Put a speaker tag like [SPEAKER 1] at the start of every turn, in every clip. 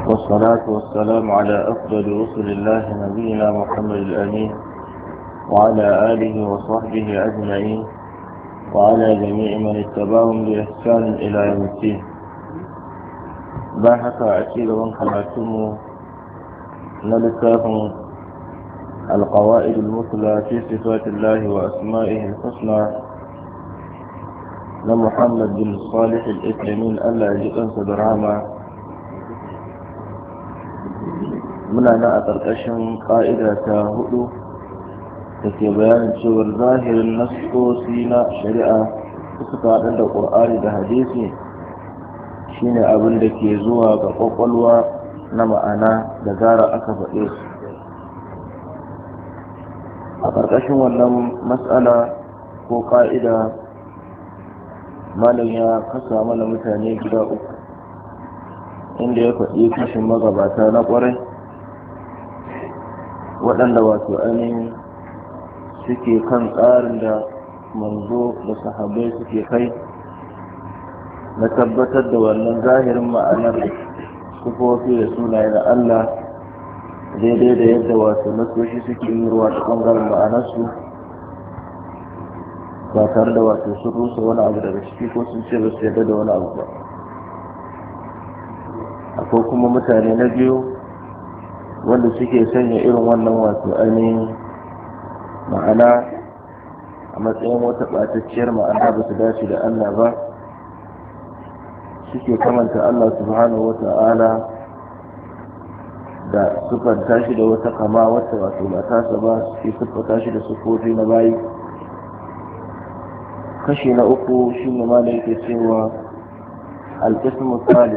[SPEAKER 1] والصلاة والسلام على أفضل رسل الله نبينا محمد الأمين وعلى آله وصحبه أجمعين وعلى جميع من اتبعهم بإحسان إلى يوم الدين باحث أكيد وانخلعتم نلتاهم القواعد المثلى في صفات الله وأسمائه الحسنى لمحمد بن صالح الإسلامين ألا يجب صدرهما muna na a ƙarƙashin ƙa'ida ta hudu da ke bayanin cewar zahirin nasosi na shari'a da suka haɗu da ƙur'ani da hadisi shine abin da ke zuwa ga ƙwaƙwalwa na ma'ana da zara aka faɗe su a ƙarƙashin wannan matsala ko ƙa'ida malam ya kasa mana mutane gida uku inda ya faɗi kashin magabata na ƙwarai waɗanda wato ainihin suke kan tsarin da manzo da sahabbai suke kai na tabbatar da wannan zahirin ma'anar sufofi da sunaye na Allah daidai da yadda wato nasoshi suke yi ruwa ta ɓangaren ma'anarsu ba tare da wato sun rusa wani abu daga ciki ko sun ce ba su yarda da wani abu ba akwai kuma mutane na biyu wanda suke sanya irin wannan wato ainihin ma'ana a matsayin wata ɓatacciyar ma'ana ba su dace da Allah ba suke kamanta Allah subhanahu wa ta'ala da siffanta shi da wata kama wata wato ba tasa ba suke siffanta shi da sufofi na bayi kashi na uku shi ne ma da yake cewa alƙismu salis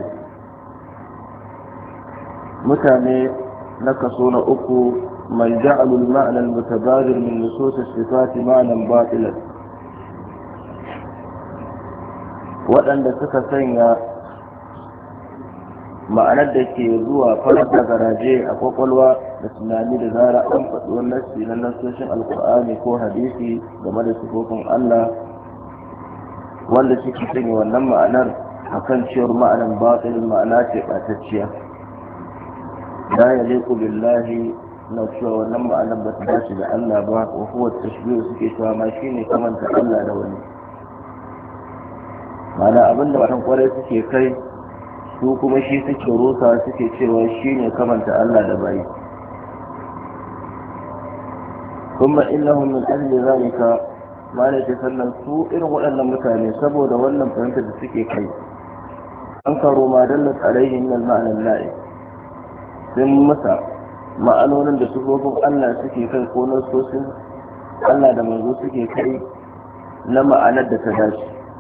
[SPEAKER 1] mutane na kaso na uku man ja'alul ma'na al-mutabadir min nusus as-sifat ma'nan batilan waɗanda suka sanya ma'anar da ke zuwa farar da garaje a kwakwalwa da tunani da zara an faɗi wannan na nasoshin alkur'ani ko hadisi game da sifofin Allah wanda suke sanya wannan ma'anar akan cewar ma'anar batilin ma'ana ce ɓatacciya لا يليق بالله na cewa wannan ma'anar ba ta dace da Allah ba wa huwa tashbihu suke cewa ma shine kamanta Allah da wani ma'ana abin da wannan kwarai suke kai su kuma shi suke rusa suke cewa shine kamanta Allah da bai kuma innahum min ajli zalika ma ne sannan su irin waɗannan mutane saboda wannan fahimtar da suke kai an karo ma dallat alaihi min al-ma'na al sun masa ma'anonin da sufofin Allah suke kai ko na sosin Allah da manzo suke kai na ma'anar da ta dace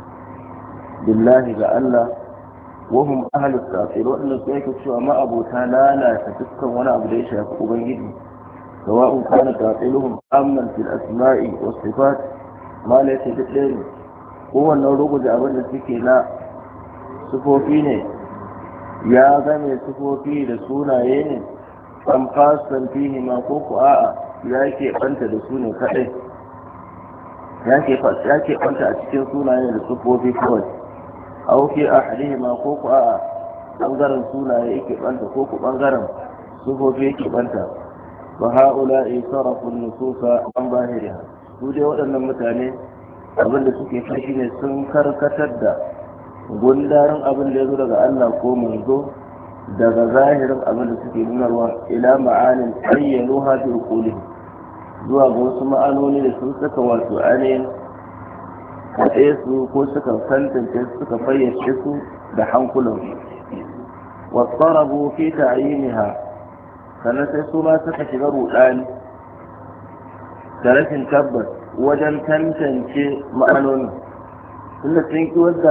[SPEAKER 1] billahi ga Allah wahum ahlus tafsir waɗanda su yake cewa ma'abota lalata dukkan wani abu da ya shafi ubangiji sawa'un kana tafsiruhum amman fil asma'i was sifat ma la yake duk ɗaya ne kowannan rubuta abin da suke na sufofi ne ya game sufofi da sunaye ne an fasan fihi ma ko ku a'a ya ke banta da su ne kadai ya ke banta a cikin sunaye da sufofi kawai au fi ahlihi ma ko ku a'a bangaren sunaye yake banta ko ku bangaren sufofi yake banta wa ha'ula'i sarafu nususa an bahiriha su dai waɗannan mutane abinda suke kai shine sun karkatar da gundarin abin da ya zo daga Allah ko manzo daga zahirin abin da suke nunarwa ila ma'anin ayyano hafi ukuli zuwa ga wasu ma'anoni da sun saka wato ainihin kaɗe su ko suka tantance suka fayyace su da hankulan wasarabu fi ta'yiniha sannan sai su ma suka shiga rudani da rashin tabbas wajen tantance ma'anonin tunda sun ki wadda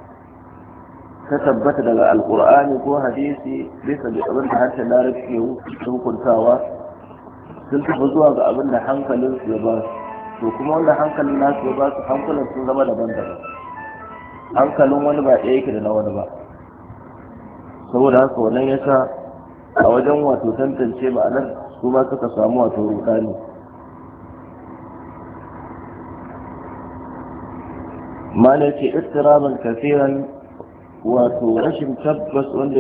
[SPEAKER 1] ta tabbata daga alkur'ani ko hadisi bisa da abin da harshen larabci ke hukuntawa sun tafi zuwa ga abin da hankalin su ya ba su to kuma wanda hankalin nasu ya ba su hankalin sun zama daban-daban hankalin wani ba ɗaya yake da na wani ba saboda haka wannan ya sa a wajen wato tantance ma'anar su ma suka samu wato rudani ma ne ce istiraban kafiran wato rashin tabbas wanda